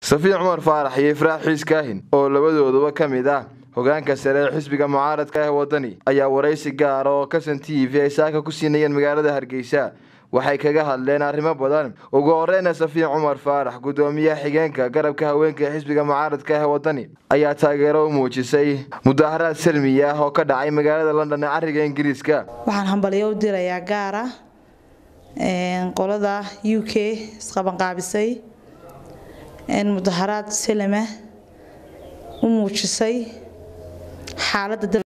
safiin cumar faarax iyo ifraax xiis kaahin oo labadooduba ka mid ah hogaanka sare ee xisbiga mucaaradka ah wadani ayaa waraysi gaara oo kasan t v ay saaka ku siinayeen magaalada hargeysa waxay kaga hadleen arrimo badan ugu horeyna safiin cumar faarax guddoomiyaha xigeenka garabka haweenka ee xisbiga mucaaradka ah wadani ayaa taageero u muujisay mudaharaad salmi ah oo ka dhacay magaalada london ee cariga ingiriiska waxaan hambalyo u dirayaa gaara qolada u k isqabanqaabisay mudaharaad salama u muujisay xaalada